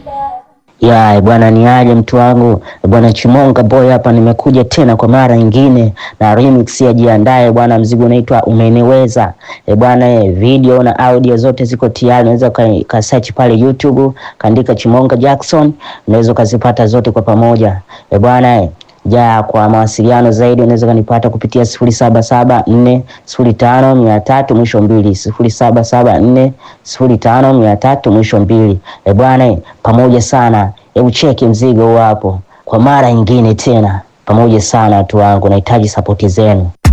Ya bwana, ni aje mtu wangu bwana, Chimonga boy hapa, nimekuja tena kwa mara nyingine na remix ya jiandae bwana. Mzigo unaitwa umeniweza e bwana e, video na audio zote ziko tayari, unaweza ka search pale YouTube kaandika Chimonga Jackson, unaweza ukazipata zote kwa pamoja e bwana e. Ja, kwa mawasiliano zaidi unaweza kanipata kupitia sifuri saba saba nne sifuri tano mia tatu mwisho mbili sifuri saba saba nne sifuri tano mia tatu mwisho mbili. E bwana, pamoja sana. Hebu cheki mzigo hapo kwa mara nyingine tena, pamoja sana watu wangu, nahitaji sapoti zenu.